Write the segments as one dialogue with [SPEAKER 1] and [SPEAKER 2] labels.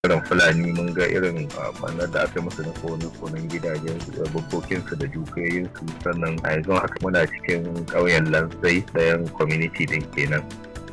[SPEAKER 1] Irin Fulani mun ga irin ɓarnar da aka yi musu na kone-konen gidajen bukkokinsu da dukiyoyinsu sannan a yanzu haka muna cikin ƙauyen Lanzai ɗayan community din kenan.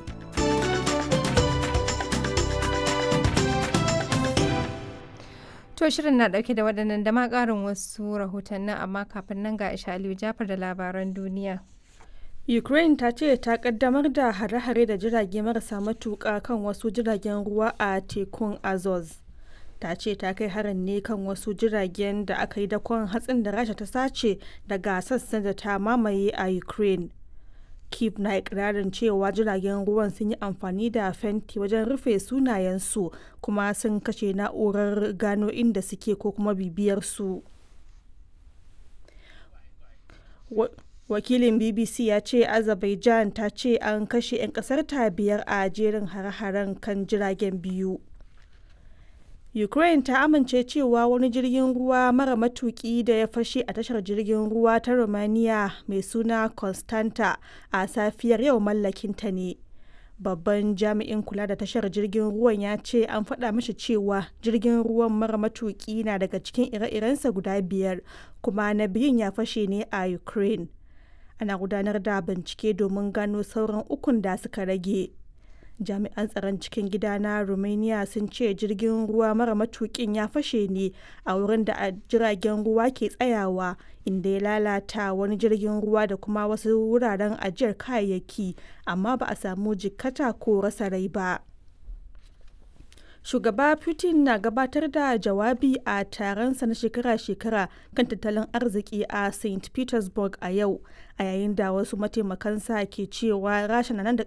[SPEAKER 2] To shirin na ɗauke da waɗannan da ma ƙarin wasu rahotannin amma kafin nan ga Aisha Aliyu Jafar da labaran duniya.
[SPEAKER 3] Ukraine ta ce ta kaddamar da hare-hare da jirage marasa matuƙa kan wasu jiragen ruwa a tekun Azov. Ta ce ta kai harin ne kan wasu jiragen da aka yi dakon hatsin da Rasha ta sace daga sassan da ta mamaye a Ukraine. Kiev na ikirarin cewa jiragen ruwan sun yi amfani da fenti wajen rufe sunayensu kuma sun kashe na'urar gano inda suke ko kuma bibiyar su. wakilin bbc ya ce azerbaijan ta ce an kashe 'yan kasar ta biyar a jerin hare-haren kan jiragen biyu ukraine ta amince cewa wani jirgin ruwa mara matuki da ya fashe a tashar jirgin ruwa ta romania mai suna constanta a safiyar yau mallakinta ne babban jami'in kula da tashar jirgin ruwan ya ce an faɗa mashi cewa jirgin ruwan mara matuki na daga cikin ire-irensa guda biyar kuma na biyun ya fashe ne a ukraine ana gudanar da bincike domin gano sauran ukun da suka rage jami'an tsaron cikin gida na romania sun ce jirgin ruwa mara matukin ya fashe ne a wurin da jiragen ruwa ke tsayawa inda ya lalata wani jirgin ruwa da kuma wasu wuraren ajiyar kayayyaki amma ba a samu jikkata ko rasa rai ba shugaba putin na gabatar da jawabi a taronsa na shekara-shekara kan tattalin arziki a st petersburg a yau a yayin da wasu mataimakansa ke cewa rasha na nan da